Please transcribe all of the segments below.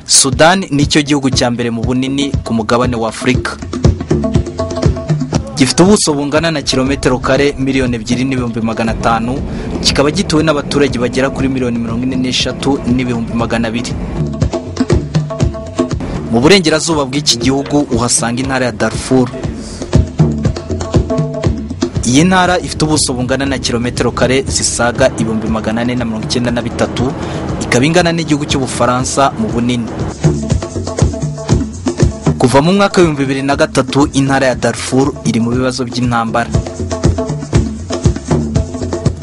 sudani nicyo gihugu cya mbere mu bunini ku mugabane wa afurika gifite ubuso bungana na kilometero kare miliyoni ebyiri n'ibihumbi magana atanu kikaba gituwe n'abaturage bagera kuri miliyoni mirongo ine n'eshatu n'ibihumbi magana abiri mu burengerazuba bw'iki gihugu uhasanga intara ya darfur iyi ntara ifite ubuso bungana na kilometero kare zisaga ibihumbi magana ane na mirongo icyenda na bitatu ikaba ingana n'igihugu cy'ubufaransa mu bunini kuva mu mwaka w'ibihumbi bibiri na gatatu intara ya darfur iri mu bibazo by'intambara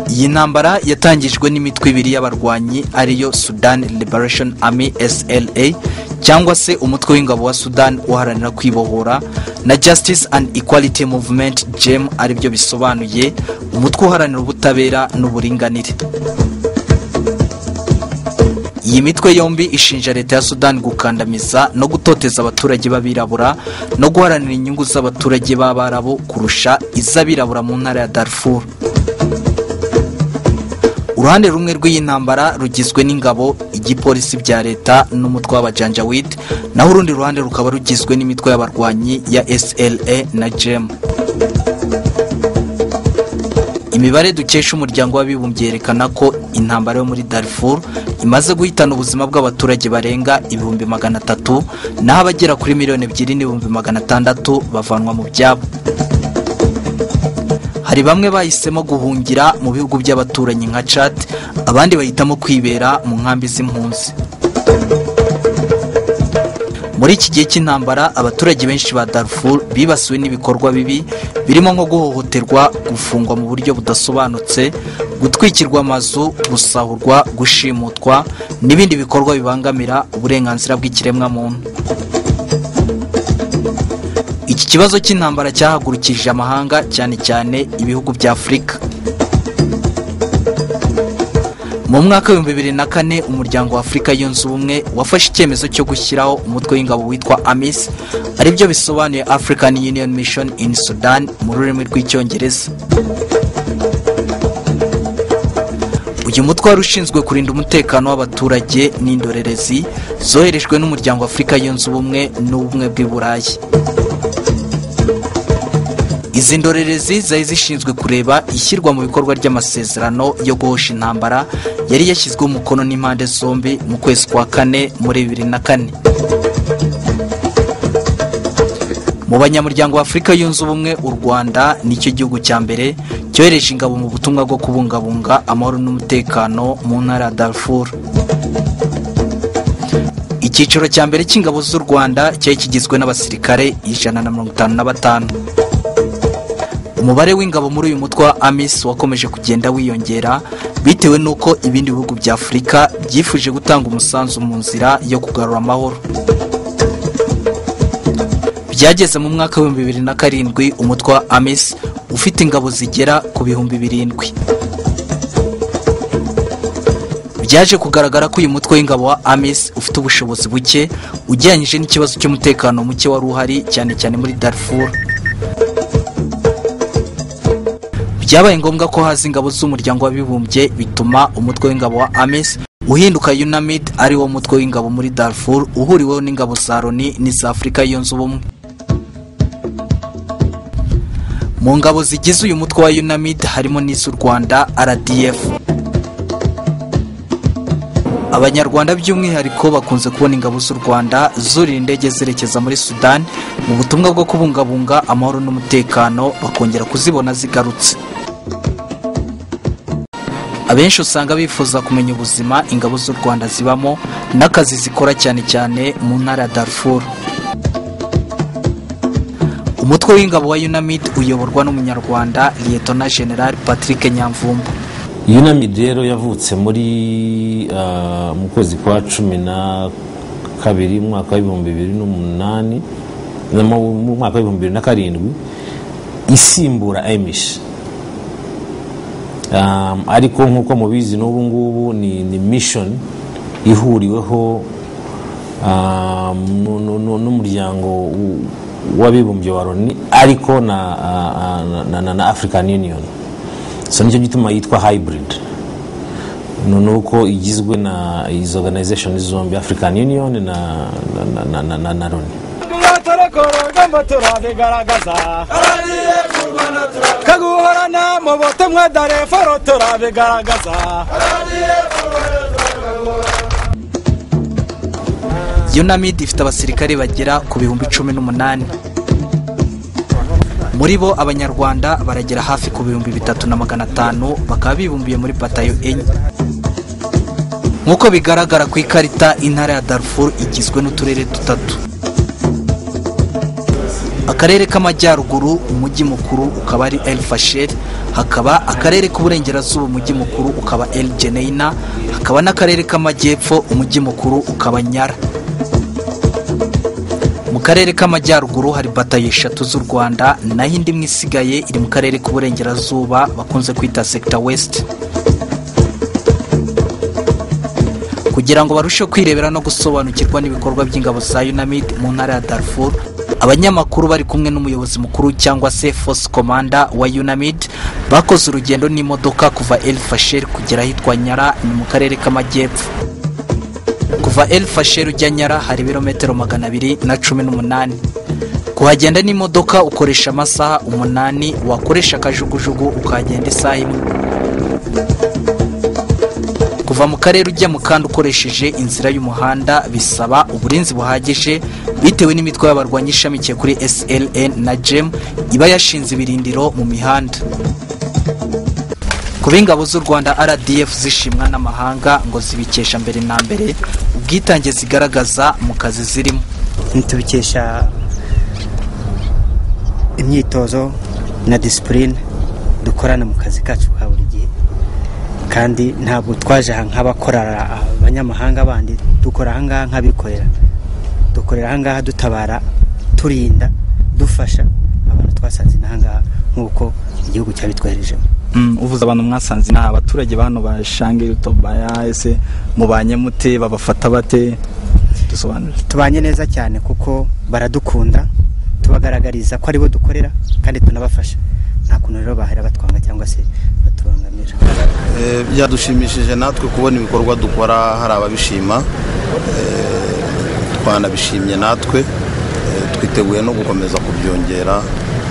iyi ntambara yatangijwe n'imitwe ibiri y'abarwanyi ariyo sudan liberation army sla cyangwa se umutwe w'ingabo wa sudan uharanira kwibohora na justice and equality movement gem aribyo bisobanuye umutwe uharanira ubutabera n'uburinganire iyi mitwe yombi ishinja leta ya sudan gukandamiza no gutoteza abaturage b'abirabura no guharanira inyungu z'abaturage b'abarabu kurusha iz'abirabura mu ntara ya darfur uruhande rumwe rw'iyi ntambara rugizwe n'ingabo igipolisi bya leta n'umutwe w'abajanjawid naho urundi ruhande rukaba rugizwe n'imitwe y'abarwanyi ya sla na gem imibare dukesha umuryango w'abibumbye yerekana ko intambara yo muri darfur imaze guhitana ubuzima bw'abaturage barenga ibihumbi magana atatu naho abagera kuri miliyoni ebyiri n'ibihumbi magana atandatu bavanwa mu byabo hari bamwe bahisemo guhungira mu bihugu by'abaturanyi nka cad abandi bahitamo kwibera mu nkambi z'impunzi muri iki gihe cy'intambara abaturage benshi ba darfur bibasiwe n'ibikorwa bibi birimo nko guhohoterwa gufungwa mu buryo budasobanutse gutwikirwa amazu gusahurwa gushimutwa n'ibindi bikorwa bibangamira uburenganzira bw'ikiremwamuntu iki kibazo cy'intambara cyahagurukije amahanga cyane cyane ibihugu bya afurika mu mwaka w'ibihumbi bibiri na kane umuryango wa afurika yunze ubumwe wafashe icyemezo cyo gushyiraho umutwe w'ingabo witwa amis aribyo bisobanuye african union mission in sudan mu rurimi rw'icyongereza uyu mutwe wari ushinzwe kurinda umutekano w'abaturage n'indorerezi zoherejwe n'umuryango wa afurika yunze ubumwe n'ubumwe bw'i burayi izi ndorerezi zari zishinzwe kureba ishyirwa mu bikorwa ry'amasezerano yo guhosha intambara yari yashyizweho umukono n'impande zombi mu kwezi kwa kane muri bibiri na kane mu banyamuryango afurika yunze ubumwe u rwanda nicyo gihugu cya mbere cyohereje ingabo mu butumwa bwo kubungabunga amahoro n'umutekano mu ntara ya darfur icyiciro cya mbere cy'ingabo z'u rwanda cyari kigizwe n'abasirikare ijana na mirongo itanu na batanu umubare w'ingabo muri uyu mutwe wa amis wakomeje kugenda wiyongera bitewe n'uko ibindi bihugu bya afurika byifuje gutanga umusanzu mu nzira yo kugarura amahoro byageze mu mwaka w'ibihumbi bibiri na karindwi umutwe wa amis ufite ingabo zigera ku bihumbi birindwi byaje kugaragara ko uyu mutwe w'ingabo wa amis ufite ubushobozi buke ugereranyije n'ikibazo cy'umutekano muke wari uhari cyane cyane muri darfur byabaye ngombwa ko haza ingabo z'umuryango w'abibumbye bituma umutwe w'ingabo wa ames uhinduka unamid ari wo mutwe w'ingabo muri darfur uhuriweho n'ingabo za loni n'iza afurika yunze ubumwe mu ngabo zigize uyu mutwe wa unamid harimo n'iz'u rwanda rdf abanyarwanda by'umwihariko bakunze kubona ingabo z'u rwanda zurira indege zerekeza muri sudan mu butumwa bwo kubungabunga amahoro n'umutekano bakongera kuzibona zigarutse abenshi usanga bifuza kumenya ubuzima ingabo z'u rwanda zibamo n'akazi zikora cyane cyane mu ntara ya darfur umutwe w'ingabo wa unamid uyoborwa n'umunyarwanda liyetona general patrick nyamvumba yunamid rero yavutse muri mu kwezi kwa cumi na kabiri mu mwaka w'ibihumbi bibiri n'umunani mu mwaka w'ibihumbi bibiri na karindwi isimbura emishi ariko nk'uko mubizi n'ubu ngubu ni mishoni ihuriweho n'umuryango w'abibumbye wa loni ariko na african union so nicyo gituma yitwa hayiburidi ni uko igizwe na izo organization zombi african union na na na na, na, na loni turatorekora urugamba turabigaragaza kaguhorana mu butumwa dareforo turabigaragaza unamid ifite abasirikare bagera ku bihumbi cumi n'umunani muri bo abanyarwanda baragera hafi ku bihumbi bitatu na magana atanu bakaba bibumbiye muri batayo enye nk'uko bigaragara ku ikarita intara ya darfur igizwe n'uturere dutatu akarere k'amajyaruguru umujyi mukuru ukaba ari el fashel hakaba akarere k'uburengerazuba umujyi mukuru ukaba el geneina hakaba n'akarere k'amajyepfo umujyi mukuru ukaba nyara mu karere k'amajyaruguru hari batayo eshatu z'u rwanda naho indi imwe isigaye iri mu karere k'uburengerazuba bakunze kwita sekita wesiti kugira ngo barusheho kwirebera no gusobanukirwa n'ibikorwa by'ingabo za unamid mu ntara ya darfur abanyamakuru bari kumwe n'umuyobozi mukuru cyangwa se force commander wa unamid bakoze urugendo n'imodoka kuva el fasher kugera ahitwa nyara ni mu karere k'amajyepfo kuva el fasher ujya nyara hari ibirometero magana abiri na cumi n'umunani kuhagenda n'imodoka ukoresha amasaha umunani wakoresha akajugujugu ukahagenda isaha imwe kuva mu karere ujya mu kandi ukoresheje inzira y'umuhanda bisaba uburinzi buhagije bitewe n'imitwe y'abarwanyi ishamikiye kuri sln na gem iba yashinze ibirindiro mu mihanda kuba ingabo z'u rwanda rdf zishimwa n'amahanga ngo zibikesha mbere na mbere ubwitange zigaragaza mu kazi zirimo ntitubikesha imyitozo na disipurine dukorana mu kazi kacu ka buri gihe kandi ntabwo twaje aha nk'abakorera abanyamahanga bandi dukora ahangaha nk'abikorera dukorera ahangaha dutabara turinda dufasha abantu twasanze n'ahangaha nk'uko igihugu cyabitwoherejemo uvuze abantu mwasanze ni abaturage ba hano ba shange tobaya ese mubanye mute babafata bate dusobanure tubanye neza cyane kuko baradukunda tubagaragariza ko aribo dukorera kandi tunabafasha nta kuntu rero bahera batwanga cyangwa se batubangamira Eh, byadushimishije natwe kubona ibikorwa dukora hari ababishima Eh, twanabishimye natwe Eh, twiteguye no gukomeza kubyongera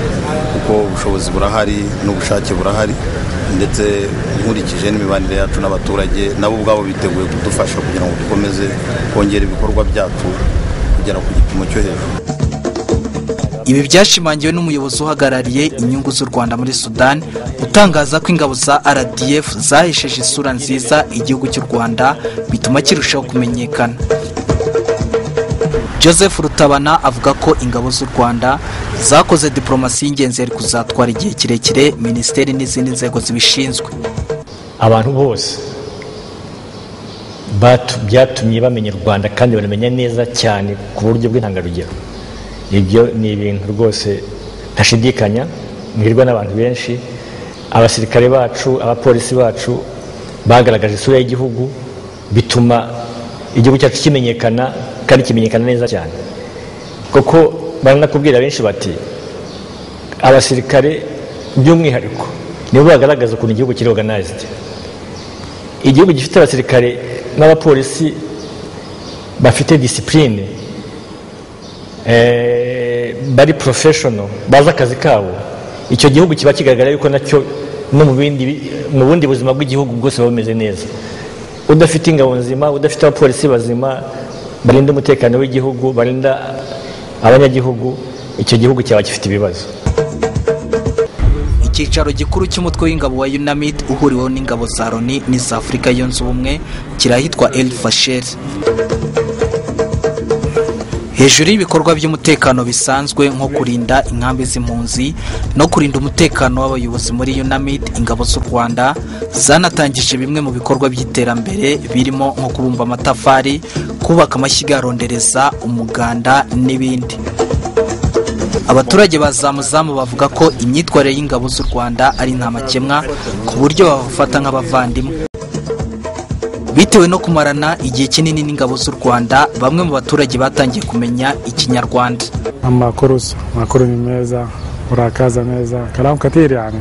eh, kuko ubushobozi burahari n'ubushake burahari ndetse nkurikije n'imibanire yacu n'abaturage nabo ubwabo biteguye kudufasha kugira ngo dukomeze kongera ibikorwa byacu kugera ku gipimo cyo hejuru ibi byashimangiwe n'umuyobozi uhagarariye inyungu z'u rwanda muri sudani utangaza ko ingabo za rdf zahesheje isura nziza igihugu cy'u rwanda bituma kirushaho kumenyekana joseph rutabana avuga ko ingabo z'u rwanda zakoze diporomasi y'ingenzi yari kuzatwara igihe kirekire minisiteri n'izindi nzego zibishinzwe abantu bose batu- byatumye bamenya u rwanda kandi banamenya neza cyane ku buryo bw'intangarugero ibyo ni ibintu rwose ntashidikanya mwirwa n'abantu benshi abasirikare bacu abapolisi bacu bagaragaje isura y'igihugu bituma igihugu cyacu kimenyekana kandi kimenyekana neza cyane kuko baranakubwira benshi bati abasirikare by'umwihariko nibo bagaragaza ukuntu igihugu kiri organized igihugu gifite abasirikare n'abapolisi bafite disipurine bari porofeshono bazi akazi kabo icyo gihugu kiba kigaragara yuko nacyo no mu bindi bi- mu bundi buzima bw'igihugu bwose buba bumeze neza udafite ingabo nzima udafite abapolisi bazima barinda umutekano w'igihugu barinda abanyagihugu icyo gihugu cyaba gifite ibibazo icyicaro gikuru cy'umutwe w'ingabo wa unamid uhuriweho n'ingabo za loni n'iza afurika yunze ubumwe kirahitwa el fashel hejuru y'ibikorwa by'umutekano bisanzwe nko kurinda inkambi z'impunzi no kurinda umutekano w'abayobozi muri unamid ingabo z'u rwanda zanatangije bimwe mu bikorwa by'iterambere birimo nko kubumba amatafari kubaka amashyiga ya rondereza umuganda n'ibindi abaturage ba zamuzamu bavuga ko imyitwarire y'ingabo z'u rwanda ari ntamakemwa ku buryo babafata nk'abavandimwe bitewe no kumarana igihe kinini n'ingabo z'u rwanda bamwe mu baturage batangiye kumenya ikinyarwanda Amakuru makuru ni meza, urakaza neza, kalamu kathiri yani.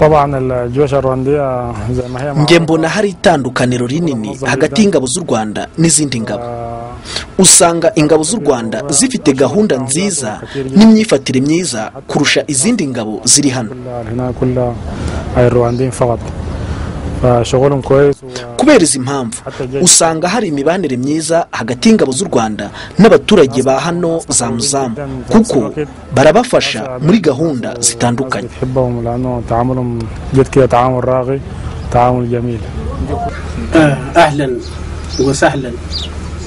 طبعا الجيوش الرواندية زي ما هي معروفة، njye mbona hari itandukaniro rinini hagati y'ingabo z'u rwanda n'izindi ngabo آه، usanga ingabo z'u rwanda zifite gahunda nziza n'imyifatire myiza kurusha izindi ngabo ziri hano كل هنا كل الروانديين فقط فشغلهم كويس و- kubera izi mpamvu usanga hari imibanire myiza hagati y'ingabo z'u rwanda n'abaturage ba hano za muzamu kuko barabafasha muri gahunda zitandukanye بتحبهم لأنه تعاملهم جد كده تعامل راقي تعامل جميل اهلا وسهلا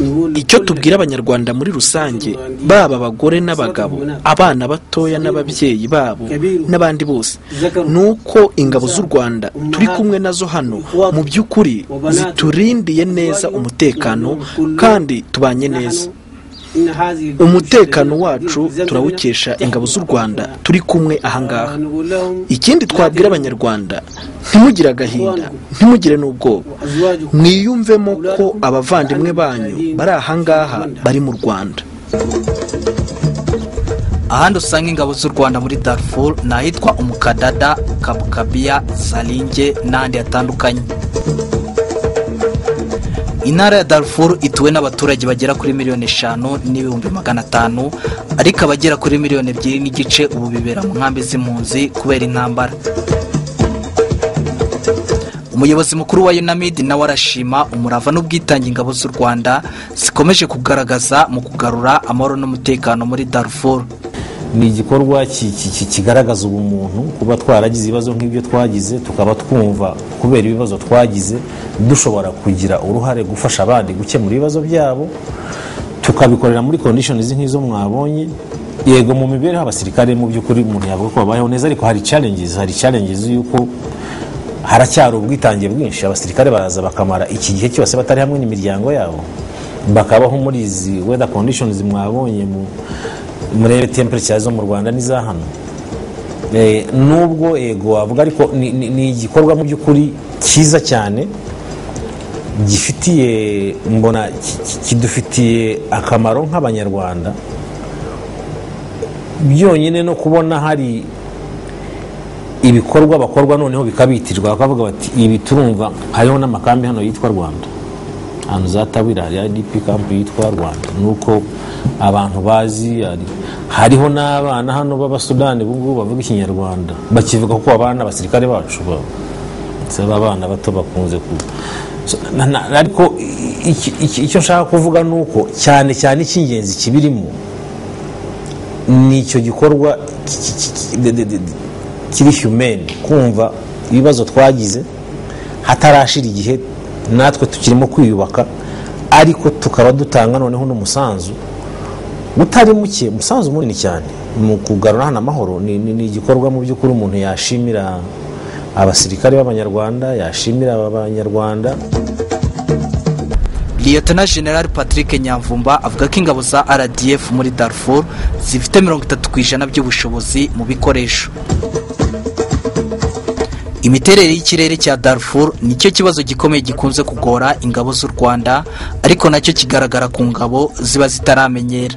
نقول icyo لكل tubwira abanyarwanda muri rusange baba abagore n'abagabo abana batoya n'ababyeyi babo n'abandi bose ni uko ingabo z'u rwanda turi kumwe nazo hano mu by'ukuri ziturindiye neza umutekano kandi tubanye neza إن هذه الجيوش umutekano الذين wacu يلزمنا turawukesha تحفظ ingabo z'u rwanda وطننا. turi kumwe ahangaha ونقول لهم ikindi twabwira abanyarwanda ntimugire agahinda ntimugire n'ubwoba أزواجكم mwiyumvemo ko abavandimwe banyu bari ahangaha bari mu rwanda ahandi usanga ingabo z'u rwanda muri darfur ni ahitwa umukadada kabukabiya zaringe n'ahandi hatandukanye intara ya darfur ituwe n'abaturage bagera kuri miliyoni eshanu n'ibihumbi magana atanu ariko abagera kuri miliyoni ebyiri n'igice ubu bibera mu nkambi z'impunzi kubera intambara umuyobozi mukuru wa unamid nawe arashima umurava n'ubwitange ingabo z'u rwanda zikomeje kugaragaza mu kugarura amahoro n'umutekano muri darfur ni igikorwa ki- ki- ki- kigaragaza ubumuntu kuba twaragize ibibazo nk'ibyo twagize tukaba twumva kubera ibibazo twagize dushobora kugira uruhare gufasha abandi gukemura ibibazo byabo tukabikorera muri kondishoni nk'izo mwabonye yego mu mibereho y'abasirikare mu by'ukuri umuntu yavuga ko babayeho neza ariko hari challenges hari challenges y'uko haracyari ubwitange bwinshi abasirikare baraza bakamara iki gihe cyose batari hamwe n'imiryango yabo bakabaho muri izi weather conditions mwabonye mu murebe temperature zo mu rwanda n'iza hano Eh, nubwo yego wavuga ariko ni- ni ni igikorwa mu by'ukuri cyiza cyane gifitiye mbona ki- ki- kidufitiye akamaro nk'abanyarwanda byonyine no kubona hari ibikorwa bakorwa noneho bikabitirwa bakavuga bati ibi turumva hariho n'amakambi hano yitwa rwanda ahantu za tabira hari idp kampu yitwa rwanda nuko abantu bazi hari- hariho n'abana hano b'abasudani ubungubu bavuga ikinyarwanda bakivuga kuko abana abasirikare bacu ba- ndetse abana bato bakunze ku So, na- na- ariko i- iki- iki- icyo nshaka kuvuga ni uko cyane cyane icy'ingenzi kibirimo ni icyo gikorwa ki- ki- ki- ki- de- de- de- kiri humane kumva ibibazo twagize hatarashira igihe natwe tukirimo kwiyubaka ariko tukaba dutanga noneho n'umusanzu utari muke umusanzu munini cyane mu kugarura hano amahoro ni ni- ni igikorwa mu by'ukuri umuntu yashimira abasirikare b'abanyarwanda yashimira aba banyarwanda liyetona general patrick nyamvumba avuga ko ingabo za rdf muri darfur zifite mirongo itatu ku ijana by'ubushobozi mu bikoresho imiterere y'ikirere cya darfur nicyo kibazo gikomeye gikunze kugora ingabo z'u rwanda ariko nacyo kigaragara ku ngabo ziba zitaramenyera